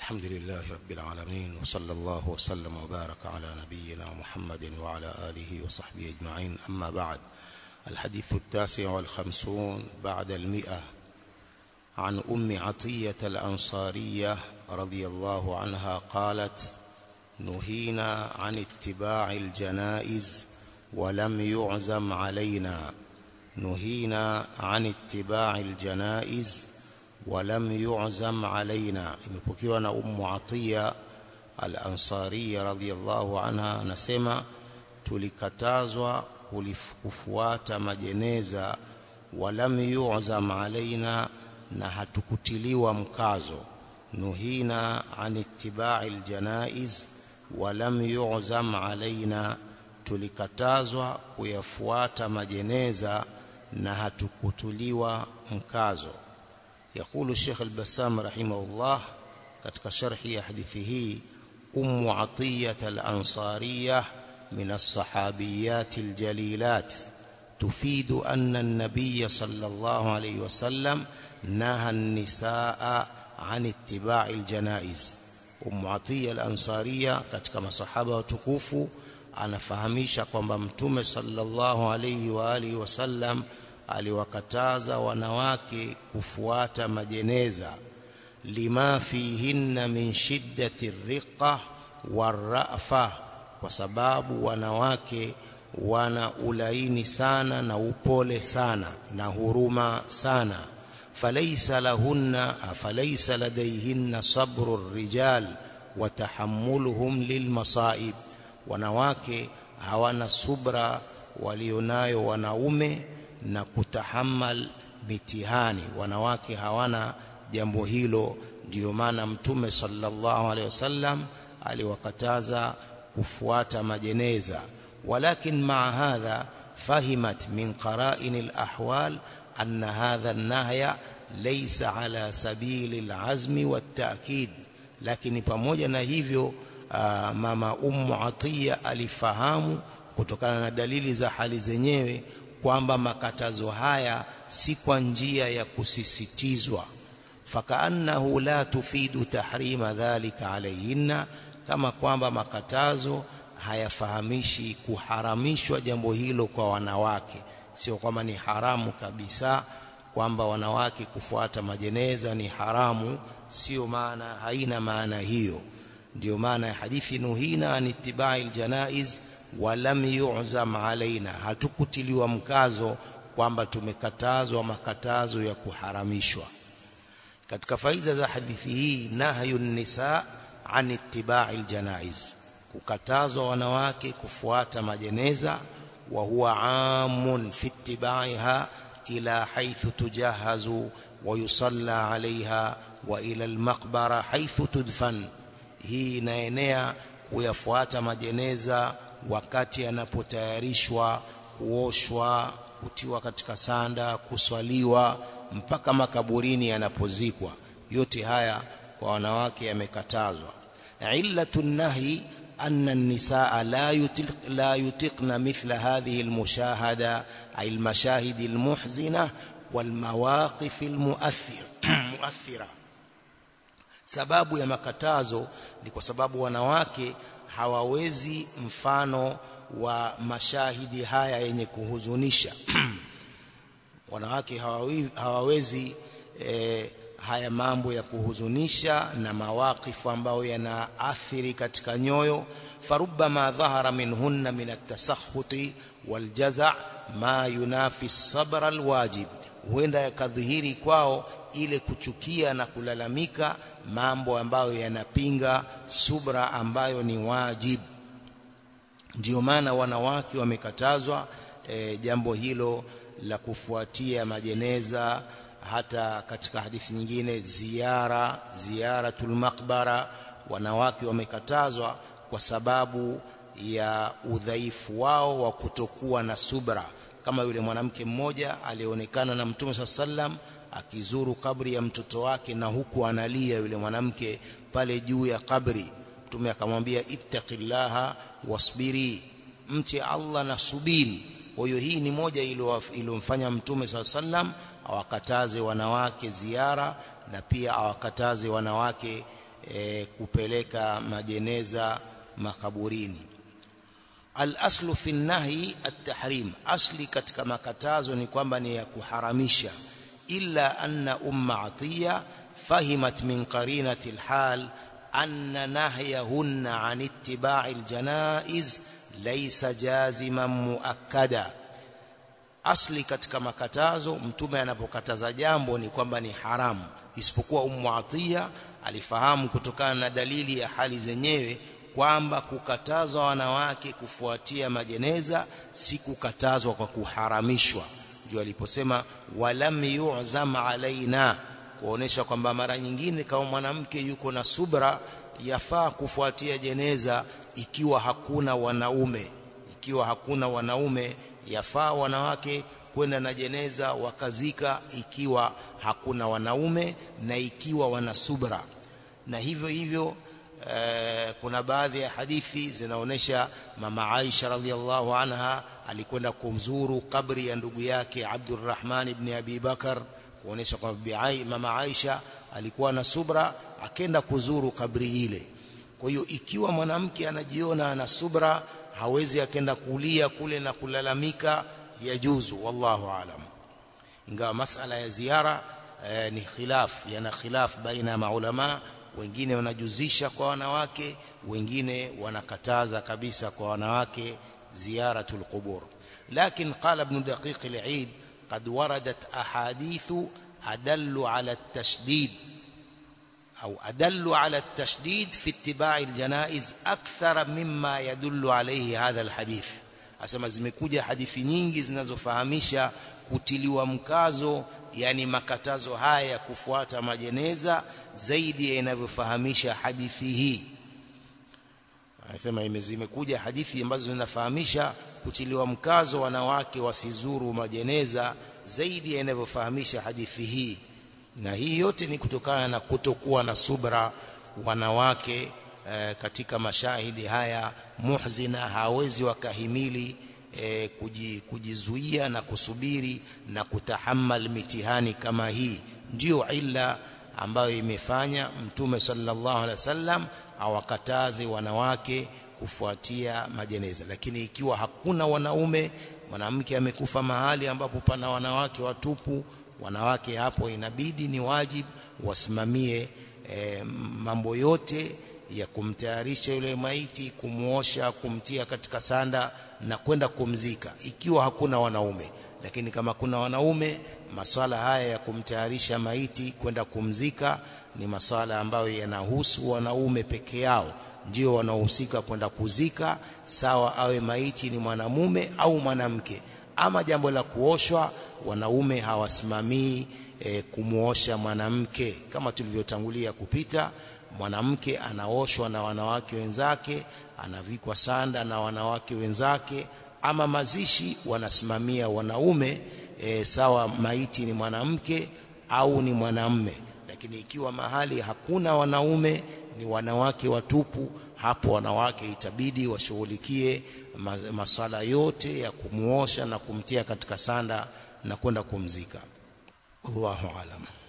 الحمد لله رب العالمين وصلى الله وسلم وبارك على نبينا محمد وعلى آله وصحبه أجمعين أما بعد الحديث التاسع والخمسون بعد المئة عن أم عطية الأنصارية رضي الله عنها قالت نهينا عن اتباع الجنائز ولم يعزم علينا نهينا عن اتباع الجنائز ولم يعزم علينا imepokewa na ummu atiya al-ansariya radhiyallahu anha anasema tulikatazwa kufuata majeneza walam yu'zam alaina na hatukutiliwa mkazo nuhina an ittiba'i aljanaiz walam yu'zam alaina tulikatazwa kuyafuata majeneza na hatukutuliwa mkazo يقول الشيخ البسام رحمه الله katika sharhi ya hadithi hii ummu atiyat al-ansariyah min as-sahabiyat al-jalilat tufidu anna an-nabiy sallallahu alayhi wasallam naha an-nisaa an ittiba'i al-janaiz ummu atiyah al-ansariyah katika masahaba watukufu anafahamisha kwamba mtume sallallahu alayhi wa alihi wasallam aliwakataza wanawake kufuata majeneza lima fihinna min shiddati riqa warafa kwa sababu wanawake wana ulaini sana na upole sana na huruma sana falaysa lahunna falaysa ladayhinna sabru rijal wa tahammuluhum lilmasaib wanawake hawana subra walionayo wanaume na kutahammal mitihani wanawake hawana jambo hilo ndio maana mtume sallallahu alaihi wasallam aliwakataza kufuata majeneza walakin maa hadha fahimat min qara'in alahwal anna hadha an-nahya laysa ala sabili alazmi wat-ta'kid lakini pamoja na hivyo aa, mama ummu atiya alifahamu kutokana na dalili za hali zenyewe kwamba makatazo haya si kwa njia ya kusisitizwa fakaannahu la tufidu tahrima dhalika alayhinna kama kwamba makatazo hayafahamishi kuharamishwa jambo hilo kwa wanawake sio kwamba ni haramu kabisa kwamba wanawake kufuata majeneza ni haramu sio maana haina maana hiyo ndio maana ya hadithi nuhina an ittibai aljanaiz walam yu'zam alaina hatukutiliwa mkazo kwamba tumekatazwa makatazo ya kuharamishwa katika faida za hadithi hii nahyu nisa an ittiba'i aljanaiz kukatazwa wanawake kufuata majeneza wa huwa amun fi ittiba'iha ila haythu tujahazu wa yusalla 'alayha wa ila almaqbara haythu tudfan hii inaenea kuyafuata majeneza wakati yanapotayarishwa kuoshwa kutiwa katika sanda kuswaliwa mpaka makaburini yanapozikwa yote haya kwa wanawake yamekatazwa illatu nahi anna an-nisaa la yutiq la yutiqna mithla hadhihi al-mushahada ay al-mashahid al-muhzina wal-mawaqif al-mu'athir mu'athira sababu ya makatazo ni kwa sababu wanawake hawawezi mfano wa mashahidi haya yenye kuhuzunisha wanawake hawawezi, hawawezi e, haya mambo ya kuhuzunisha na mawaqifu ambayo yanaathiri katika nyoyo farubama dhahara minhunna min at-tasakhuti waljaza ma yunafi sabr alwajib huenda yakadhihiri kwao ile kuchukia na kulalamika mambo ambayo yanapinga subra ambayo ni wajib ndio maana wanawake wamekatazwa e, jambo hilo la kufuatia majeneza hata katika hadithi nyingine ziara ziyaratul maqbara wanawake wamekatazwa kwa sababu ya udhaifu wao wa kutokuwa na subra kama yule mwanamke mmoja alionekana na mtume sallam akizuru kabri ya mtoto wake na huku analia yule mwanamke pale juu ya kabri mtume akamwambia ittaqillaha wasbiri mche Allah na subiri kwa hiyo hii ni moja iliyomfanya mtume sallam awakataze wanawake ziara na pia awakataze wanawake e, kupeleka majeneza makaburini al-aslu fi nahyi at-tahrim asli katika makatazo ni kwamba ni ya kuharamisha illa anna umma atiya fahimat min qarinati al-hal anna nahyahunna an ittiba'i al-janaiz laysa jaziman muakkada asli katika makatazo mtume anapokataza jambo ni kwamba ni haramu isipokuwa ummu atiya alifahamu kutokana na dalili ya hali zenyewe kwamba kukatazwa wanawake kufuatia majeneza si kukatazwa kwa kuharamishwa ndio aliposema walam yu'zam alaina kuonesha kwamba mara nyingine kama mwanamke yuko na subra yafaa kufuatia jeneza ikiwa hakuna wanaume ikiwa hakuna wanaume yafaa wanawake kwenda na jeneza wakazika ikiwa hakuna wanaume na ikiwa wana subra na hivyo hivyo eh, kuna baadhi ya hadithi zinaonesha mama Aisha radhiallahu anha alikwenda kumzuru kabri ya ndugu yake Abdurrahman ibn Abi Bakar kuonesha kwamba mama Aisha alikuwa na subra akenda kuzuru kabri ile kwa hiyo ikiwa mwanamke anajiona ana subra hawezi akenda kulia kule na kulalamika yajuzu wallahu alam ingawa masala ya ziara eh, ni khilaf yana khilaf baina ya maulama wengine wanajuzisha kwa wanawake wengine wanakataza kabisa kwa wanawake ziyaratul qubur lakin qala ibn daqiq al-eid qad waradat ahadithu adallu ala at-tashdid أو أدل على التشديد في اتباع الجنائز أكثر مما يدل عليه هذا الحديث asema zimekuja hadithi nyingi zinazofahamisha kutiliwa mkazo yani makatazo haya ya kufuata majeneza zaidi ya inavyofahamisha hadithi hii anasema zimekuja hadithi ambazo zinafahamisha kutiliwa mkazo wanawake wasizuru majeneza zaidi ya inavyofahamisha hadithi hii na hii yote ni kutokana na kutokuwa na subra wanawake e, katika mashahidi haya muhzina hawezi wakahimili e, kujizuia na kusubiri na kutahammal mitihani kama hii ndiyo illa ambayo imefanya mtume sallallahu alaihi wasallam awakataze wanawake kufuatia majeneza lakini ikiwa hakuna wanaume mwanamke amekufa mahali ambapo pana wanawake watupu wanawake hapo inabidi ni wajibu wasimamie e, mambo yote ya kumtayarisha yule maiti kumuosha kumtia katika sanda na kwenda kumzika ikiwa hakuna wanaume lakini kama kuna wanaume maswala haya ya kumtayarisha maiti kwenda kumzika ni maswala ambayo yanahusu wanaume peke yao ndio wanaohusika kwenda kuzika sawa awe maiti ni mwanamume au mwanamke ama jambo la kuoshwa wanaume hawasimamii e, kumuosha mwanamke kama tulivyotangulia kupita mwanamke anaoshwa na wanawake wenzake anavikwa sanda na wanawake wenzake ama mazishi wanasimamia wanaume e, sawa maiti ni mwanamke au ni mwanamme lakini ikiwa mahali hakuna wanaume ni wanawake watupu hapo wanawake itabidi washughulikie masala yote ya kumuosha na kumtia katika sanda na kwenda kumzika Allahu alam